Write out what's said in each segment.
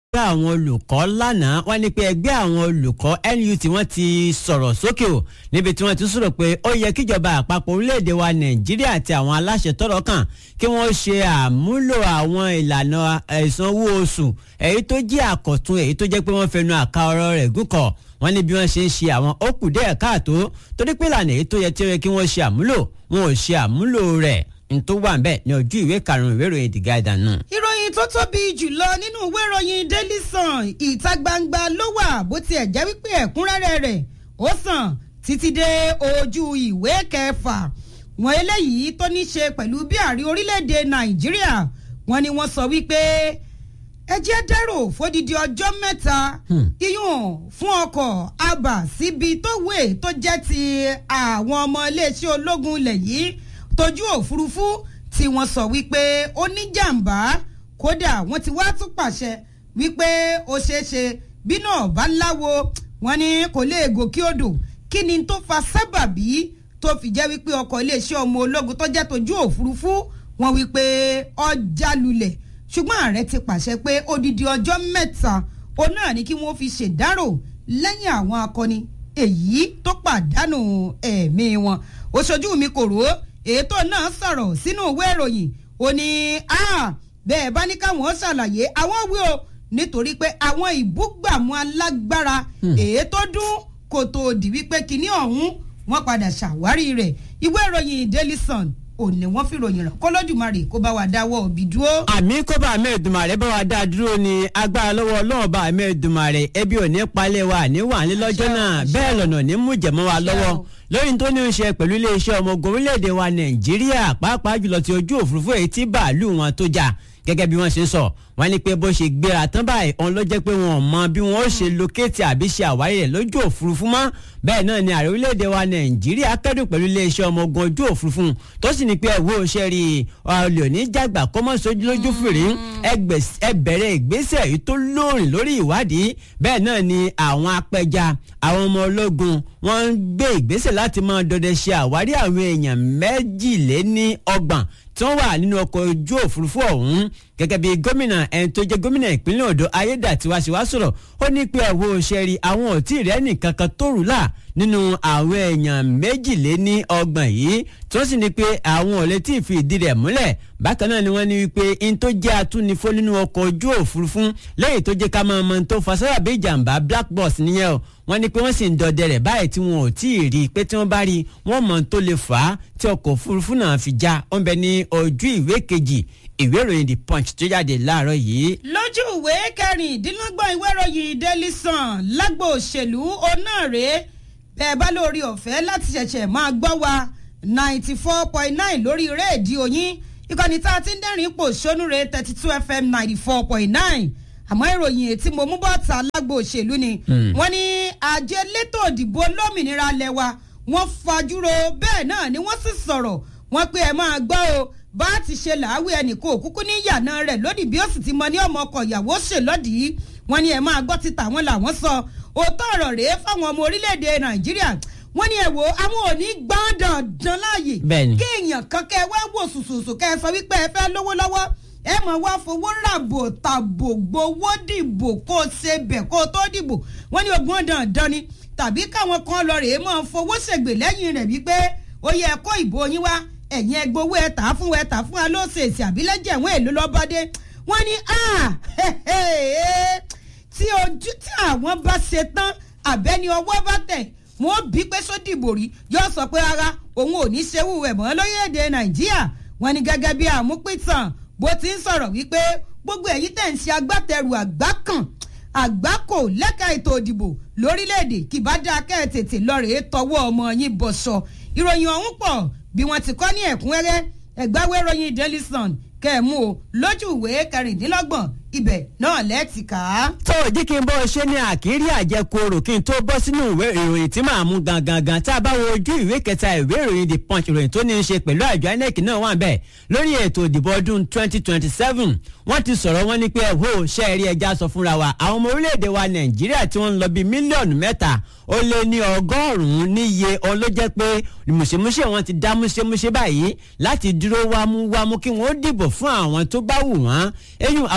ẹgbẹ́ àwọn olùkọ́ lánàá wọ́n ní pé ẹgbẹ́ àwọn olùkọ́ NUT wọ́n ti sọ̀rọ̀ sókè o níbi tí wọ́n ti sọ̀rọ̀ pé ó yẹ kíjọba àpapọ̀ orílẹ̀-èdè wa Nàìjíríà àti àwọn aláṣẹ tọ́rọ̀ kàn kí wọ́n ṣe àmúlò àwọn ìlànà ìsanwó oṣù èyí tó jẹ́ àkọ̀tun èyí tó jẹ́ pé wọ́n fẹnu àka ọ̀rọ̀ rẹ̀ gúnkọ̀ wọ́n ní bí wọ́n ṣe ń ṣe àwọn ó kù díẹ̀ káàtó torí pé ìlànà èyí tó yẹ tí ó yẹ kí wọ́n ṣe àmúlò wọn ò ṣe àmúlò rẹ̀ ntó wà ń bẹ ní ojú ìwé karùnún ìwé ìròyìn The Guardian náà. ìròyìn tó tóbi jùlọ nínú ìwé ìròyìn Daily Sun ìta gbangba ló wà bó tiẹ̀ jẹ́ wípé ẹ̀kúnrẹ́rẹ́ rẹ̀ ó sàn títí dé ojú ìwé kẹfà wọn eléyìí tó ní ṣe pẹ̀lú bí ààrẹ orílẹ̀-èdè Nàìjíríà wọn ni wọ́n sọ wípé ẹ jẹ́ dẹ́rò fódìdí ọjọ́ mẹ́ta iyùn fún ọkọ̀ abà síbi tó wé tó jẹ́ ti àwọn ọmọ iléeṣẹ́ ológun ilẹ̀ yìí tójú òfurufú tí wọ́n sọ wípé ó ní jàǹbá kódà wọ́n ti wá tún pàṣẹ wípé ó ṣeé ṣe bí náà bá láwo wọ́n ní kò lè gòkè odò kí ni tó fa sábàbí tó fi jẹ́ wípé ọkọ̀ iléeṣẹ́ ọmọ ológun tó jẹ́ tójú òfurufú wọ́n wípé ọjà lulẹ̀ ṣùgbọ́n ààrẹ ti pàṣẹ pé odidi ọjọ́ mẹ́ta òun náà ni kí wọ́n fi ṣèdárò lẹ́yìn àwọn akọni èyí tó pàdánù ẹ̀mí wọn òṣojú mi kò rò ó ètò náà sọ̀rọ̀ sínú ìwé ìròyìn ó ní bẹ́ẹ̀ bá ní káwọn ṣàlàyé àwọn wí o nítorí pé àwọn ìbúgbàmù alágbára èyí tó dún kò tó di wípé kinní ọ̀hún wọ́n padà ṣàwárí rẹ̀ ìwé ìròyìn Daily Sun òní wọ́n fi ròyìn rẹ̀ kọ́lọ́dùmarè kó bá wa dáwọ́ òbí dúró. àmì kó bá àmì Èdùmàrè bá wa dá dúró ni agbára lọ́wọ́ ọlọ́run bá àmì Èdùmàrè ebi ò ní palẹ̀ wa ní wà ní lọ́jọ́ náà bẹ́ẹ̀ lọ́nà ní mú jẹ̀mọ́ wa lọ́wọ́ lórí tó ní í ṣe pẹ̀lú iléeṣẹ́ ọmọ ogun orílẹ̀-èdè wa Nàìjíríà pàápàá jùlọ ti ojú òfurufú èyí tí bàálù wọn tó jà gẹ́gẹ́ bí wọ́n ṣe ń sọ wọ́n ní pé bó ṣe gbéra tán báyìí òun ló jẹ́ pé wọn ò mọ bí wọ́n ó ṣe lókèétì àbí ṣe àwárí rẹ̀ lójú òfurufú mọ́ bẹ́ẹ̀ náà ni ààrẹ orílẹ̀-èdè wa nàìjíríà kẹ́dùn pẹ̀lú iléeṣẹ́ ọmọ ogun ojú òfurufú tó sì ní pé ẹ̀wọ́ ṣe rí olè òní jàgbà kọ́mọ́ sójú lójú fèrè ẹ bẹ̀rẹ̀ ìgbésẹ̀ yìí tó lóòrìn lórí ìwádìí bẹ́ẹ̀ náà ni àwọn apẹja àwọn ọmọ ológun wọ́n ń gbé ìgbésẹ̀ láti máa dọdẹ ṣe àwárí àwọn èèyàn méjìléní ọgbọ̀n tí wọ́n wà nínú ọkọ̀ ojú òfurufú ọ̀hún gẹ́gẹ́ bí gómìnà ẹni tó jẹ́ gómìnà ìpínlẹ̀ Ondo Ayédàtiwa sì wá sọ̀rọ̀ ó ní pé ẹ̀wọ̀ òṣèré àwọn ò tí ì rẹ́ nìkan kan tó rù là nínú àwọn èèyàn méjìléní ọgbọ̀n yìí tí wọ́n sì ní pé àwọn ò lè tí ì fi ìdí rẹ̀ múlẹ̀ bákan náà ni wọ́n ní wípé in tó jẹ́ atúnifó nínú ọkọ̀ ojú òfurufú lẹ́yìn tó jẹ́ ká máa mọ tó fa sábàbí ìjàmbá black box nìyẹn o wọ́n ní pé wọ́n sì ń dọdẹ rẹ̀ báyìí tí wọn ò tí ì rí i pé tí wọ́n bá rí i wọ́n mọ̀ tó lè fà á tí ọkọ̀ òfurufú náà fi já ó ń bẹ ní ojú ìwé kejì ìwé ìròyìn the punch tó jáde láàárọ̀ yìí. lójú ìwé kẹrìndínlọ́gbọ̀n ìwé ìròyìn daily sun lágbo òṣèlú onáàrè bẹ́ẹ̀ bá lórí ọ̀fẹ́ láti ṣẹ̀ṣẹ̀ máa gbọ́ wa ninety four point nine lórí rédíò yín ìkànnì tá a ti ń dẹ́rìn ipò sónúre thirty two fm ninety four point nine àmọ́ ìròyìn ètí mo mú bọ́ta lágbo òṣèlú ni wọ́n ní àjọ elétò òdìbò lómìnira lẹ́wà wọ́n fajúro bẹ́ẹ̀ náà ni wọ́n sì sọ̀rọ̀ wọ́n pé ẹ máa gbọ́ o bá a ti ṣe làáwí ẹnì kó òkúkú ní ìyànà rẹ̀ lódì bí ó sì ti mọ ní ọmọ ọkọ ìyàwó ṣèlọ́dì wọ́n ní ẹ máa gbọ́ ti tàwọn làwọn sọ òótọ́ ọ̀rọ̀ rèé fáwọn ọmọ orílẹ̀-èdè nàìjíríà wọ́n ní ẹ wo àwọn ò ní gbọ́n dandan láàyè kí èèyàn kan kẹ́ ẹ wá wò sùsùsù kẹ́ ẹ sọ wípé ẹ fẹ́ lówó lọ́wọ́ ẹ mọ̀ wá fowó ràbò tàbò gbowó dìbò kó o ṣe bẹ̀ kó o tó dìbò wọ́n ní ogun dandan ni tàbí káwọn kan lọ rèé mọ́ fowó ṣègbè lẹ́yìn rẹ̀ wípé ó yẹ kó ìbò yín wá ẹ̀yin ẹgbowó ẹ tà fún ẹ tà fún wa ló ṣe èsì àbílẹ̀jẹ̀ ẹ̀wọ̀n èlò lọ́bọ́dé wọ́n ní tí ojú tí àwọn bá ṣe tán àbẹ́ni ọwọ́ bá tẹ̀ wọ́n bí pé sódìbò rí yóò sọ pé rárá òun ò ní ṣerú ẹ̀ mọ́ lórílẹ̀‐èdè nàìjíríà wọ́n ní gẹ́gẹ́ bí àmúpìtàn bó ti ń sọ̀rọ̀ wípé gbogbo ẹ̀yin tẹ̀ ń ṣe agbátẹrù àgbákàn àgbákò lẹ́ka ètò òdìbò lórílẹ̀‐èdè kì bá dáa kẹ́ ẹ̀ tètè lọ́ọ̀rẹ́ tọwọ́ ọmọ yín bọ̀ṣọ ìròyìn ọ̀hún pọ̀ bí wọ́n ti kọ́ ní ẹ̀kúnrẹ́rẹ́ ẹ̀gbáwé ròyìn daily sun kẹ́ẹ̀mú o lójú ìwé kẹrìndínlọ́gbọ̀n ibẹ̀ náà lẹ́ẹ̀tì ká. tó o jí kí n bọ́ ṣe ní àkírí àjẹkóró kí n tó bọ́ sínú ìwé ìròyìn tí màá mú gangan gan tá a bá wo ojú ìwé kẹta ìwé ìròyìn the punch ìròyìn tó ní í ṣe pẹ̀lú àjọ inec náà wà bẹ́ẹ̀ lórí ètò ìdìbò ọdún 2027 wọ́n ti sọ̀rọ̀ wọn ní pé ẹ̀hó ṣe é rí ẹja sọ fúnra wa àwọn ọmọ orílẹ̀-èdè wa nàìjíríà tí wọ́n ń lọ bíi mílíọ̀nù mẹ́ta ó lé ní ọgọ́rùn-ún níye òun ló jẹ́ pé mùsèmùsè wọn ti dá múṣemúṣe báyìí láti dúró wámúwámú kí wọ́n ó dìbò fún àwọn tó bá wù wọ́n eyín àwògede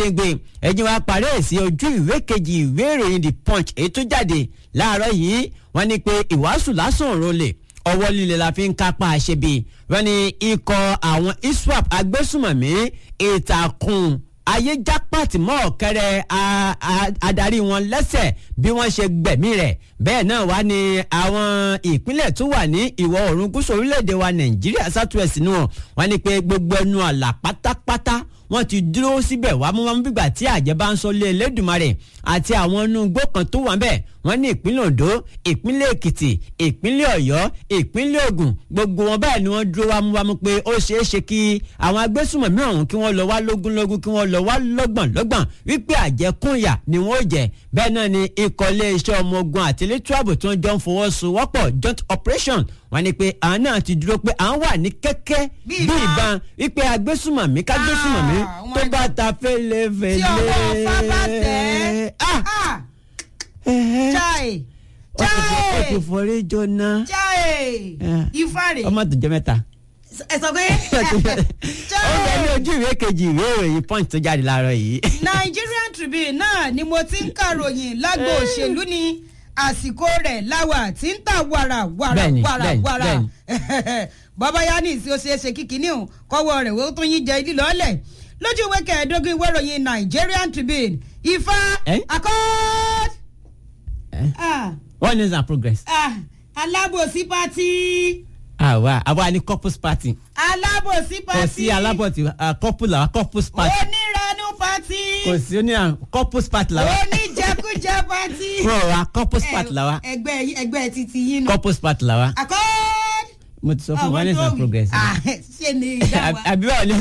gédéǹgbé ẹ̀jẹ̀ wa parí ẹ̀ sí ojú ìwé kejì ìwé ìròyìn the punch èyí tó jáde láàárọ̀ yìí wọ́n ní pé ìwàásù lásán òrò lè ọwọ́ líle la fi ń kápá àṣebi wọ́n ní ikọ̀ àwọn iswap agbésùmọ̀mí ìtàkùn ayéjápàtì mọ́ ọ̀kẹ́rẹ́ adarí wọn lẹ́sẹ̀ bí wọ́n ṣe gbẹ̀mí rẹ̀ bẹ́ẹ̀ náà wá ní àwọn ìpínlẹ̀ tó wà ní ìwọ̀ oòrùn gúúsù orílẹ̀-èdè wa nàìjíríà southwest nù wọ́n ní pé gbogbo ẹnu àlà pátápátá wọ́n ti dúró síbẹ̀ wá mú wọn bígbà tí àjẹ́ bá ń sọ lé Elédùmarè àti àwọn inú igbó kan tó wà bẹ́ẹ̀ wọ́n ní ìpínlẹ̀ Ondo ìpínlẹ̀ Èkìtì ìpínlẹ̀ Ọ̀yọ́ ìpínlẹ̀ Ògùn gbogbo wọn bẹ́ẹ̀ ni wọ́n dúró wámúwámú pé ó ṣeé ṣe kí àwọn agbésùmọ̀mí ọ̀hún kí wọ́n lọ wá lógúnlógún kí wọ́n lọ wá lọ́gbọ̀nlọ́gbọ̀n wípé àjẹkúnyà ni wọ́n jẹ bẹ́ẹ̀ náà ni ikọ̀ iléeṣẹ́ ọmọ ogun àti elétò ààbò tí wọ́n jọ ń fọwọ́sowọ́pọ̀ joint operation wọ́n ní pé àwọn náà ti dúró pé àwọn wà ní kẹ́kẹ́ bí ìbọn wípé agbésùmọ̀mí kágbésùmọ̀mí tó bá ta fẹ́lẹ́fẹ́lẹ́. tí ọwọ́ fábà tẹ̀ ẹ́ chai ó ti forí jóná. chai ifá rè ọmọ tó jẹ mẹ́ta. ẹ sọ pé ó bẹ ní ojú ìwé kejì ìwé ìròyìn punch tó jáde láàárọ̀ yìí. Nigerian Tribune náà ni mo ti ń kàròyìn lágbo òṣèlú ni àsìkò rẹ̀ láwà tí ń ta wàrà wàrà Bẹ́ẹ̀ni, wàrà bẹ́ẹ̀ni, wàrà bẹ́ẹ̀ni. bàbá yá ní ìsí ó ṣeé ṣe kíkiní o kọ́wọ́ rẹ̀ ó tún yín jẹ lílọ́ọ̀lẹ̀ lójú ìwé kẹẹ̀ẹ́dógún ìwé ìròyìn Nigerian Tribune ifá Eh? accord Eh? ah, one news and progress. ah, alábòsí pátí àwa àwa ni couples party. alábòsí kò pátí sí alábọ̀tì ah, couple làwa couples party. onírànú pátí kò sí oní à couples party làwa. oníjẹkújẹ pátí. wọ́n wa couples party làwa. ẹgbẹ́ ẹgbẹ́ títí yín nù. couples party làwa. accord. mo ti sọ fún one news and progress. Ah, ṣe ni ìdá wa. àbí báwo ni.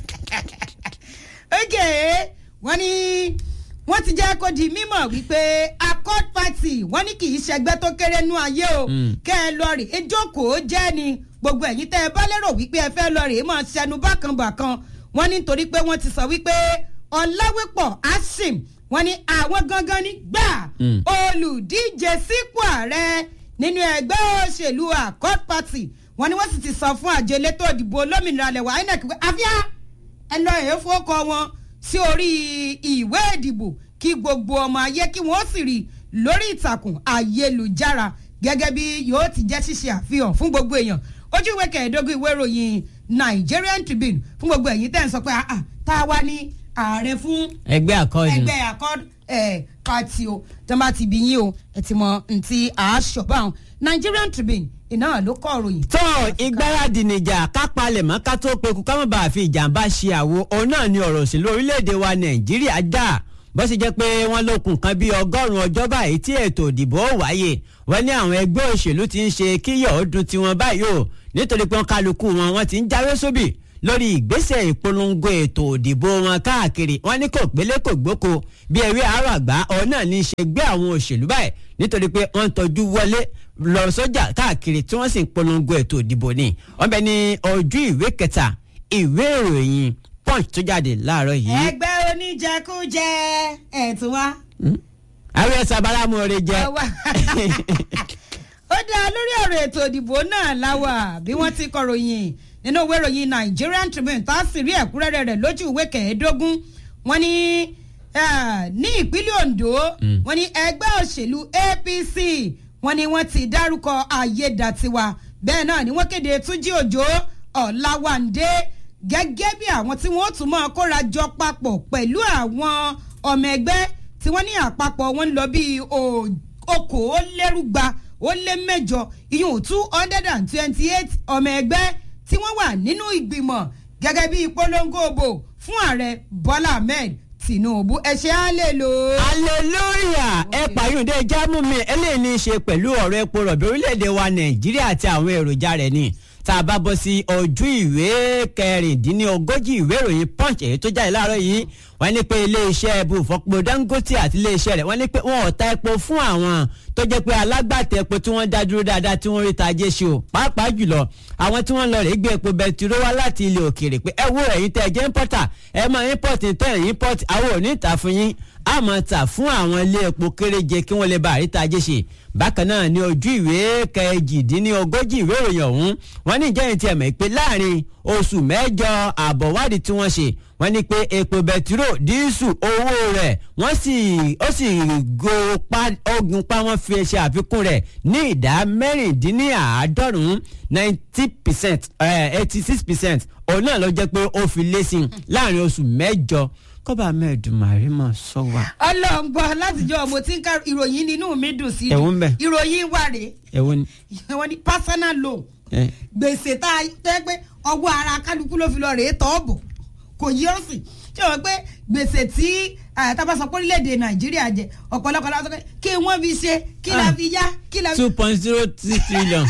ok wọ́n ní wọ́n ti jẹ́ kó di mímọ̀ wípé accord party wọ́n ní kì í ṣẹgbẹ́ tó kéré nú ayé o Mm. kẹ́ ẹ lọ rè é jókòó jẹ́ ni gbogbo ẹ̀yin tẹ́ ẹ bá lérò wípé ẹ fẹ́ lọ rè é máa ṣẹnu bákan bàkan wọ́n ní nítorí pé wọ́n ti sọ wípé ọ̀làwépọ̀ asim wọ́n ní àwọn gangan ní gbà Mm. olùdíje sípò ààrẹ nínú ẹgbẹ́ òṣèlú accord party wọ́n ní wọ́n sì ti sọ fún àjọ elétò ìdìbò olómìnira lẹ̀wà inec pé àfíà ẹ lọ èé fọ́kọ wọn sí orí ìwé ìdìbò kí gbogbo ọmọ ayé kí wọ́n sì rí lórí ìtàkùn ayélujára gẹ́gẹ́ bí yóò ti jẹ́ ṣíṣe àfihàn fún gbogbo èèyàn ojú ìwé kẹẹ̀ẹ́dógún ìwé ìròyìn Nigerian Tribune fún gbogbo ẹ̀yin tẹ́ ń sọ pé ah, ah, tá a wá ní ààrẹ fún ẹgbẹ́ àkọọ́dù. ẹgbẹ́ accord ẹ̀ pati o tó bá ti bí yín o ẹ ti mọ ntí àásọ̀bá wọn Nigerian Tribune iná ló kọ́ ìròyìn. tó ìgbáradì nìjà kápálẹ̀ mọ́ ká tó peku ká má bàa fi ìjàmbá ṣe àwo òun náà ni ọ̀rọ̀ òṣèlú orílẹ̀-èdè wa nàìjíríà dà bó ṣe jẹ́ pé wọ́n lókun kan bíi ọgọ́rùn-ún ọjọ́ báyìí tí ètò ìdìbò ó wáyé wọ́n ní àwọn ẹgbẹ́ òṣèlú ti ń ṣe kíyọ̀ ó dun tiwọn báyìí o nítorí pé wọ́n kálukú wọn wọ́n ti ń jáwé sóbì lórí ìgbésẹ̀ ìpolongo ètò òdìbò wọn káàkiri wọ́n ní kò gbélé kò gbóko bí ewé àárọ̀ àgbà ọ̀hún náà ní í ṣe gbé àwọn òṣèlú báyìí nítorí pé wọ́n ń tọ́jú wọlé lọ sọ́jà káàkiri tí wọ́n sì ń polongo ètò òdìbò ni wọ́n bẹ ní ojú ìwé kẹta ìwé ìròyìn punch tó jáde láàárọ̀ yìí. ẹgbẹ́ oníjẹkújẹ ẹ̀ tún wá. àwọn ẹ̀sà báramú ọ̀rẹ́ jẹ́. Ẹ wá. ó dá lórí ọ̀rọ̀ ètò ìdìbò náà láwà bí wọ́n ti kọ̀ròyìn nínú ìwé ìròyìn Nigerian Tribune tá a sì rí ẹ̀kúnrẹ́rẹ́ rẹ̀ lójú ìwé kẹẹ̀ẹ́dógún wọ́n ní eh, ní ìpínlẹ̀ Ondo wọ́n ní ẹgbẹ́ òṣèlú APC wọ́n ní wọ́n ti dárúkọ ayédàtiwa bẹ́ẹ̀ náà ni wọ́n kéde Túnjí Òjó Ọ̀làwàndé gẹ́gẹ́ bí àwọn tí wọ́n tún máa kóra jọ papọ̀ pẹ̀lú àwọn ọmọ ẹgbẹ́ tí wọ́n ní àpapọ̀ wọn ń lọ bíi o- okòólérúgba ó lé mẹ́jọ ìyún two hundred and twenty eight ọmọ ẹgbẹ́ tí wọ́n wà nínú ìgbìmọ̀ gẹ́gẹ́ bí ìpolongo òbò fún ààrẹ Bọ́lá Ahmed Tinubu ẹ ṣe á lè lò ó. hallelujah ẹ pààyàn jámù mi eléyìí ní í ṣe pẹ̀lú ọ̀rọ̀ epo rọ̀bì orílẹ̀-èdè wa nàìjíríà àti àwọn èròjà rẹ̀ ni tá a bá bọ́ sí ojú ìwé kẹrìndínlógójì ìwé ìròyìn punch èyí tó jáde láàárọ̀ yìí wọ́n ní pé iléeṣẹ́ ẹbú ìfọpo dangote àti iléeṣẹ́ rẹ̀ wọ́n ní pé wọ́n ò ta epo fún àwọn tó jẹ́ pé alágbàtà epo tí wọ́n dá dúró dáadáa tí wọ́n rí ta ajé ṣe o pàápàá jùlọ àwọn tí wọ́n lọ rè gbé epo bẹtiró wá láti ilẹ̀ òkèèrè pé ẹ wo ẹ̀yin tẹ́ ẹ jẹ́ importer ẹ máa import tẹ́ ẹ̀ import àwọn ò ní ìta fún yín a a máa tà fún àwọn ilé epo kéréje kí wọ́n lè bá àríta ajé ṣe bákan náà ní ojú ìwé kẹjìdínlógójì ìwé ìròyìn ọ̀hún wọ́n ní ìjẹ́yìn tí ẹ̀ mọ̀ pé láàrin oṣù mẹ́jọ àbọ̀wádìí tí wọ́n ṣe wọ́n ní pé epo bẹtiró díìsù owó rẹ̀ wọ́n sì ó sì ogun pa wọ́n fi ṣe àfikún rẹ̀ ní ìdá mẹ́rìndínláàádọ́rùn-ún ninety percent eighty six percent òun náà ló jẹ́ pé ó fi lé sí i láàrin oṣù mẹ́jọ kọ́ba mẹ́ẹ̀dùnmárí mọ̀ sọ wa. ọlọ́ngbọ́n látijọ́ mo ti ń ka ìròyìn nínú mi dùn sí i Ẹ̀wọ̀n ń bẹ. ìròyìn wà rèé ẹ̀wọ̀n ni. wọ́n ní personal loan ẹ. gbèsè tá a tẹ́ pé ọwọ́ ara kálukú ló fi lọ rèé tọ́ bọ̀ kò yí ọ́ sì ṣé wọ́n pé gbèsè tí tábàsọ pé orílẹ̀-èdè nàìjíríà jẹ ọ̀pọ̀lọpọ̀ la sọ pé kí wọ́n fi ṣe kí la Ah. fi yá kí la fi. two point zero six trillion.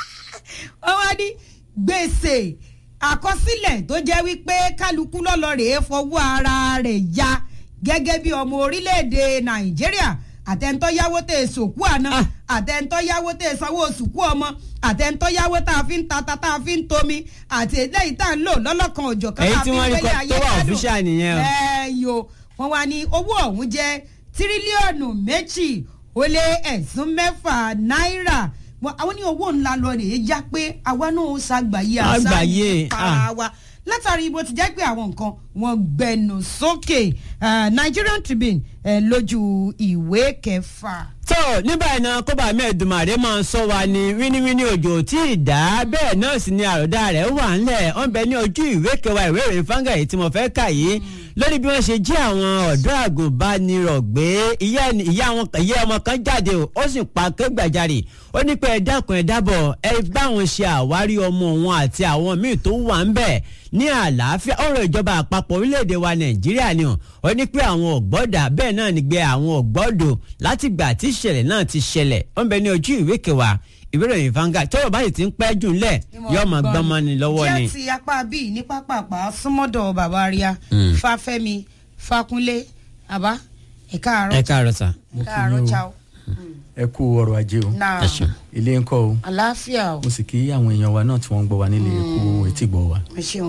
wọ́n wá ní gbèsè àkọsílẹ̀ tó jẹ́ wípé kálukú lọ́lọ́ rèé fọwọ́ ara rẹ̀ ya gẹ́gẹ́ bí ọmọ orílẹ̀-èdè nàìjíríà àtẹ̀ntọ́ yáwó tẹ̀ sòkú àná Ah. àtẹ̀ntọ́ yáwó tẹ̀ sanwó sùkú ọmọ àtẹ̀ntọ́ yáwó tá a fi ń tata tá a fi ń tomi àti eléyìí tá a ń lò lọ́lọ́kan òjò kan Èyí tá a tí fi ń wọ́n rí gbélé kọ- ayé tó wà gbádùn. official nìyẹn o. ẹ yo wọn wá ní owó ọ̀hún jẹ́ tírílíọ̀nù méjì ó lé ẹ̀sùn mẹ́fà náírà Wọn- àwọn ní owó ńlá lọ rèé já pé àwa náà ó ṣàgbáyé Àgbáyé, para ah. wa látàrí bó ti jẹ́ pé àwọn nǹkan wọn gbẹnu sókè Ah, Nigerian Tribune eh, lójú ìwé kẹfà. tó ní báyìí náà kóbá mẹ́ẹ̀dùmarè máa ń sọ wa ní wíníwíní òjò tí ì dá bẹ́ẹ̀ náà sì ni àròdá rẹ̀ wà ńlẹ̀ ó ń bẹ ní ojú ìwé kẹwàá ìwé ìròyìn fáńgà yìí tí mo fẹ́ kà yìí lórí bí wọ́n ṣe jí àwọn ọ̀dọ́ àgùnbánirọ̀ gbé ìyá ẹni- ìyá wọn ìyá ọmọ kan jáde o ó sì pa kégbàjarè ó ní pé ẹ dákun ẹ dábọ̀ ẹ báwọn ṣe àwárí ọmọ wọn àti àwọn míì tó wà ń bẹ̀ ní àlàáfíà ọ̀rọ̀ ìjọba àpapọ̀ orílẹ̀-èdè wa nàìjíríà ni o ó ní pé àwọn ọ̀gbọ́dà bẹ́ẹ̀ náà ní gbé àwọn ọ̀gbọ́dọ̀ látìgbà tí ìṣẹ̀lẹ̀ náà ti ṣẹlẹ̀ ó ń bẹ ní ojú ìwé kẹwàá ìwé ìròyìn Vanguard tọ́rọ̀ báyìí ti ń pẹ́ jù ńlẹ̀ yóò máa gbọ́n mọ́ ni lọ́wọ́ ni. jẹ́ ti apá bíi ní pápápá súnmọ́dọ̀ bàbá ríà Mm. fáfẹ́mi fákúnlé àbá ẹ̀ka àárọ̀ ẹ káàárọ̀ sà. ẹ̀ka àárọ̀ chao ẹ kú ọrọ̀ ajé o náà ẹ ṣeun. ilé ń kọ́ o àlàáfíà o mo sì kí àwọn èèyàn wa náà tí wọ́n ń gbọ́ wa nílé ẹ̀kú etí gbọ́ wa. ẹ ṣeun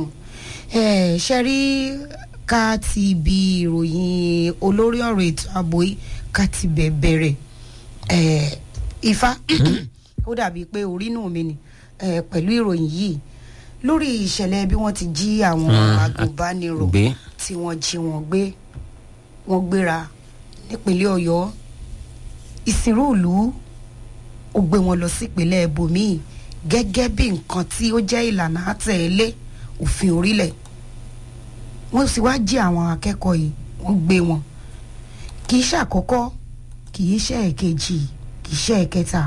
ẹ ṣe rí ká ti bi ìròyìn olórí ọ̀rọ̀ ètò ààbò yìí ká ti bẹ̀ bẹ̀rẹ̀ ẹ ifá ó dàbí pé orí nù mí ni ẹ pẹ̀lú ìròyìn yìí lórí ìṣẹ̀lẹ̀ bí wọ́n ti jí àwọn Mm, agùnbánirọ̀ gbé. tí wọ́n jí wọn gbé wọ́n gbéra nípínlẹ̀ ọ̀yọ́ ìsìnrú ìlú ó gbé wọn lọ sípínlẹ̀ ibòmíì gẹ́gẹ́ bí nǹkan tí ó jẹ́ ìlànà àtẹ̀lé òfin orílẹ̀ wọ́n sì wá jí àwọn akẹ́kọ̀ọ́ yìí wọ́n gbé wọn kì í ṣàkọ́kọ́ kì í ṣe ẹ̀kejì kì í ṣe ẹ̀kẹta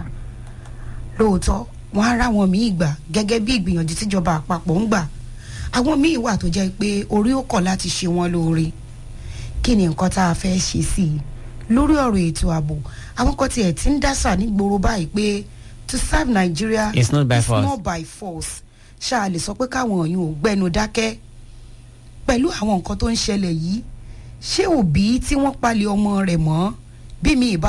lóòótọ́ wọ́n á ráwọn míì gbà gẹ́gẹ́ bí ìgbìyànjú tíjọba àpapọ̀ ń gbà àwọn míì wà tó jẹ́ pé orí ó kọ̀ láti ṣe wọ́n lóore kí ni nǹkan tá a fẹ́ ṣe sí i lórí ọ̀rọ̀ ètò ààbò àwọn kan tiẹ̀ ti ń dásà nígboro báyìí pé to serve Nigeria It's not by is force. not by force ṣáà lè sọ pé káwọn èèyàn ò gbẹnu dákẹ́ pẹ̀lú àwọn nǹkan tó ń ṣẹlẹ̀ yìí ṣé òbí tí wọ́n palẹ̀ ọmọ rẹ̀ mọ́ bí mi ìbá